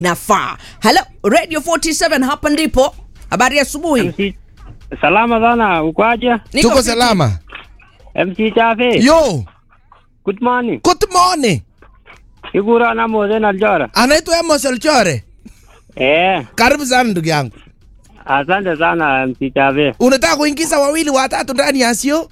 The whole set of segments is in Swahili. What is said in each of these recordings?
nafaa. Hello Radio 47 hapa ndipo. Habari ya asubuhi. MC salama sana, ukoaje? Niko tuko fiti. salama MC Chafe. yo Good morning. good morning Igura na Mose na Aljora. anaitwa Amos Elchore Eh, karibu sana ndugu yangu asante sana MC Chafe. unataka kuingiza wawili watatu ndani ya sio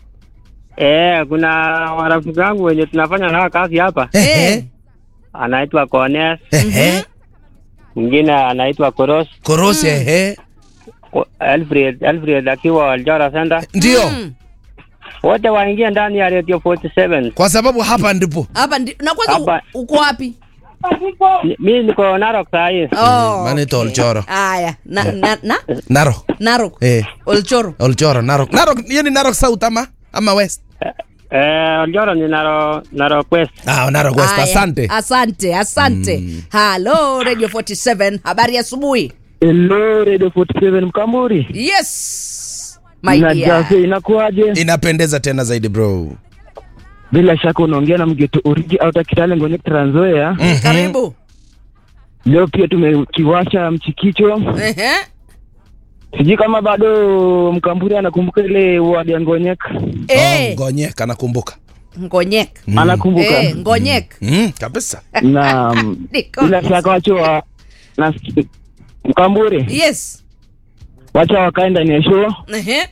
Eh, kuna marafiki wangu wenye tunafanya nao kazi hapa. Ehe. Anaitwa Kones, Ehe. mwingine anaitwa Koros, korosi ehe Ko- Alfred, Alfred akiwa Aljora Center. ndio Mm. Wote waingie ndani ya Radio 47. kwa sababu hapa ndipo Hapa ndi na kwanza Hapa. u- uko wapi? Ni- Mimi niko Narok saa hii. Oh. Manito Olchoro. Haya, na na na Narok Narok. eh Olchoro. Olchoro Narok Narok hiyo ni Narok South ama ama West Eh, Aljora ni Narok, Narok West. ah Narok West Haya, asante Asante, asante. Hello Radio 47. Habari ya asubuhi. Hello Radio 47 Mkamburi. Yes. My Na dear. Jafe inakuaje? inapendeza tena zaidi bro Bila shaka unaongea na mgeto Urigi au Kitale Ngone Trans Nzoia. Karibu. Leo pia tumekiwasha mchikicho. Ehe. Sijui kama bado Mkamburi anakumbuka ile wadi ya Ngonyek. Eh, oh, ngonyeka nakumbuka Ngonyek. Anakumbuka. Eh, Ngonyek. mm, kabisa Na mm, Niko. bila shaka wacho wa na Mkamburi Yes. wacha wakae ndani ya show. Ehe.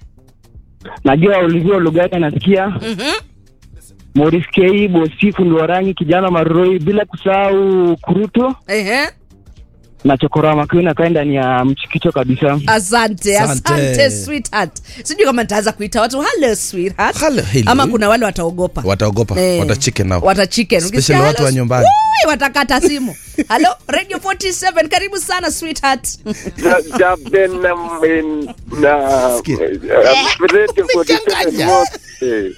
Najua ulivyo lugha yake nasikia. Mhm. Morris K, Bosifu Ndwarangi, kijana Maroi, bila kusahau Kuruto Ehe. na Chokora Makiuna kae ndani ya mchikicho kabisa. Asante, Asante. asante sweetheart. Sijui kama nitaanza kuita watu hello sweetheart. Hello, hello. Ama kuna wale wataogopa. wataogopa Eh, watachicken nao Watachicken. Especially Ukisikia watu hello, wa nyumbani. Ui, watakata simu. Hello Radio 47 karibu sana sweetheart. Jaben na min- na Sikia. uh, Radio 47 Umechanganya. wote.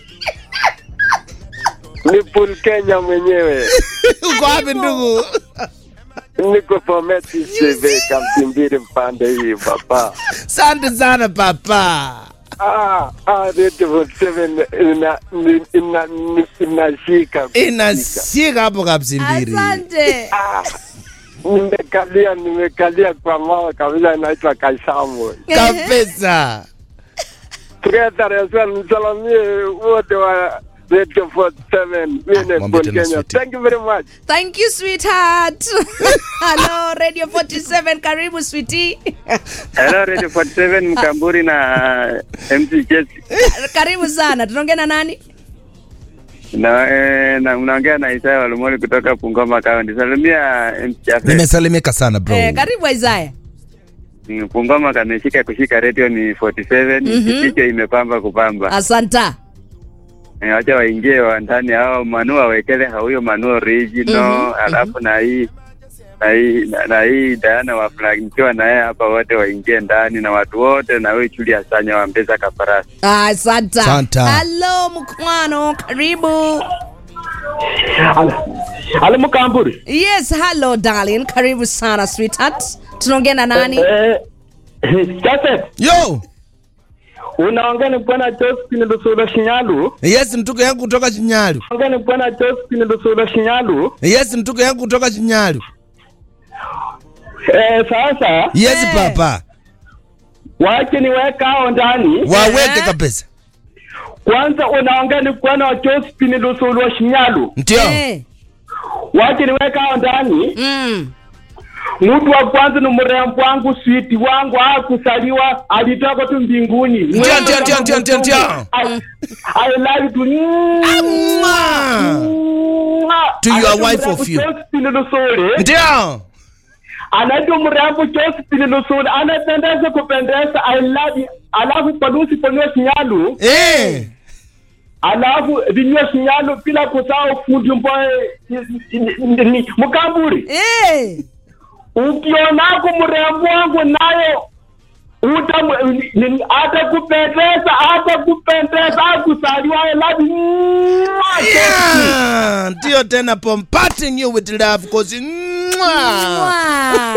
Ni Paul Kenya mwenyewe. uko wapi ndugu Niko Pometi CV Kamtimbiri mpande hii baba. asante sana papa Ah, ah, Radio 47 ina ina ina inashika. inashika hapo kapsimbiri Asante. Ah, Nimekalia nimekalia kwa mama kabisa inaitwa Kaisamu. kabisa Tukatarehe msalamie wote wa Radio 47. Mimi ni mwambie Paul tena Kenya. sweetie. Thank you very much. Thank you sweetheart. Hello Radio 47 karibu sweetie. Hello Radio 47 Mkamburi na MC Jesse. karibu sana. Tunaongea na nani? Na, eh, na unaongea na Isaya Walumoli kutoka Bungoma County. Salimia MC Chafe. nimesalimika sana bro Eh, karibu Isaiah. Mm, Bungoma kameshika kushika radio ni 47 Mhm. kichwa imepamba kupamba. Asanta. Eh, Wacha waingie wa ndani hao manu wawekele huyo manu original alafu na hii na hii na, na hii Diana wa flag nikiwa na yeye hapa wote waingie ndani na watu wote na wewe Julia Sanya wa Mbeza Kaparasi. Asanta. Asanta. Hello mkwano, karibu. Halo Mkamburi. Yes, hello darling. Karibu sana sweetheart. Tunaongea na nani? Eh, sasa yo unaongea ni bwana Josephine Lusula Shinyalu. yes mtuko yangu kutoka chinyalu Unaongea ni bwana Josephine Lusula Shinyalu. yes mtuko yangu kutoka chinyalu Eh, sasa yes Eh. papa wache niweka hao ndani. waweke Eh. kabisa Kwanza unaongea ni bwana Josephine Lusula Shinyalu. ndio Eh. Wache niweka hao ndani. Mm. Mtu wa kwanza ni mrembo wangu switi wangu hakusaliwa alitoka tu mbinguni. Ndio, ndio, ndio, ndio, ndio, ndio. I, I love you. Mwah. To your wife of you. Josephine Lusule. ndio anaitwa mrembo Josephine Lusule anapendeza kupendeza I love you. Alafu palusi ponyo sinyalu eh alafu vinyo sinyalu bila kusahau fundi mboe mkamburi Eh. ukionako mrembo wangu nayo uta atakupendeza atakupendeza akusaliwa I love you. yeah ndio tena pom parting you with love cause mwah. Mwah.